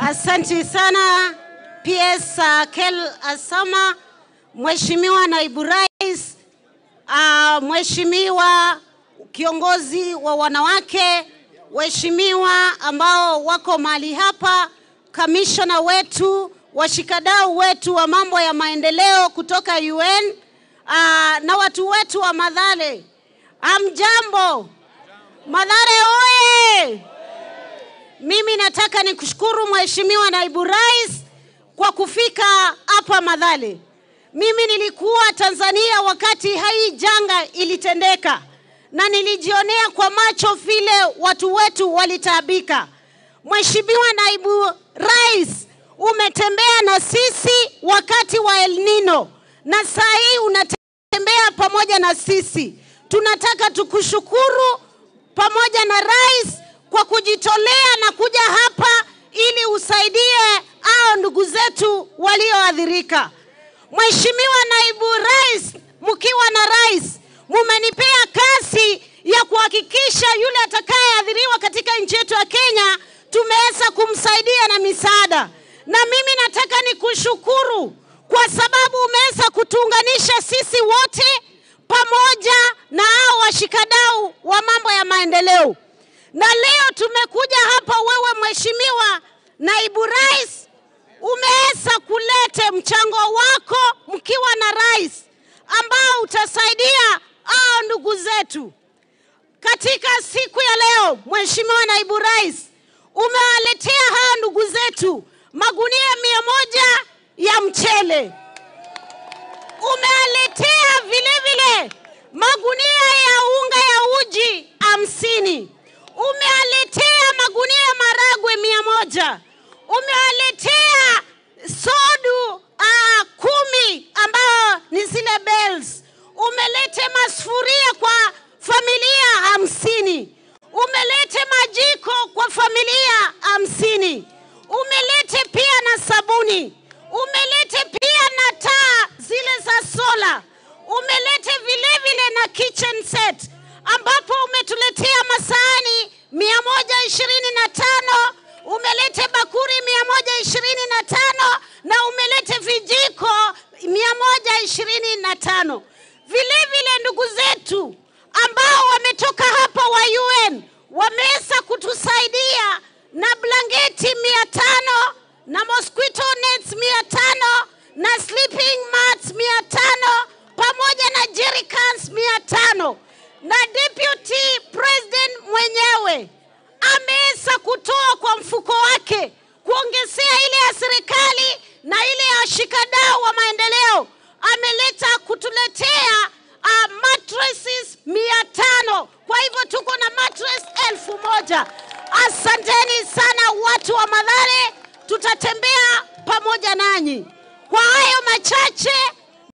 Asante sana PS uh, Kel Asama, Mheshimiwa Naibu Rais, uh, Mheshimiwa kiongozi wa wanawake, waheshimiwa ambao wako mahali hapa, kamishona wetu, washikadau wetu wa mambo ya maendeleo kutoka UN uh, na watu wetu wa Madhare. Amjambo, Madhare oye! Mimi nataka nikushukuru Mheshimiwa Naibu Rais kwa kufika hapa Madhare. Mimi nilikuwa Tanzania wakati hii janga ilitendeka na nilijionea kwa macho vile watu wetu walitaabika. Mheshimiwa Naibu Rais, umetembea na sisi wakati wa El Nino na saa hii unatembea pamoja na sisi. Tunataka tukushukuru pamoja na rais kwa kujitolea na kuja hapa ili usaidie hao ndugu zetu walioathirika. Mheshimiwa Naibu Rais, mkiwa na rais, mumenipea kazi ya kuhakikisha yule atakayeathiriwa katika nchi yetu ya Kenya tumeweza kumsaidia na misaada, na mimi nataka nikushukuru kwa sababu umeweza kutuunganisha sisi wote pamoja na hao washikadau wa mambo ya maendeleo. Na leo tumekuja hapa, wewe Mheshimiwa Naibu Rais, umeweza kulete mchango wako mkiwa na rais ambao utasaidia hao ndugu zetu katika siku ya leo. Mheshimiwa Naibu Rais, umewaletea hao ndugu zetu magunia mia moja ya mchele, umewaletea vile vile magunia ya unga ya uji hamsini, umewaletea magunia ya maragwe mia moja, umewaletea sodu uh, kumi ambao ni zile bells, umelete masufuria kwa familia hamsini, umelete majiko kwa familia hamsini, umelete pia na sabuni, umelete pia na taa zile za sola, umelete vile vile na kitchen set ambapo umetuletea masahani mia moja ishirini na tano umelete bakuri mia moja ishirini na tano na umelete vijiko mia moja ishirini na tano vile vile ndugu zetu ambao wametoka hapa wa UN wameweza kutusaidia na blanketi mia tano na mosquito nets mia tano na sleeping mats mia tano pamoja na jerrycans mia tano na deputy president mwenyewe ameweza kutoa kwa mfuko wake kuongezea ile ya serikali na ile ya washikadau wa maendeleo, ameleta kutuletea uh, mattresses mia tano. Kwa hivyo tuko na mattress elfu moja. Asanteni sana watu wa Mathare, tutatembea pamoja nanyi. Kwa hayo machache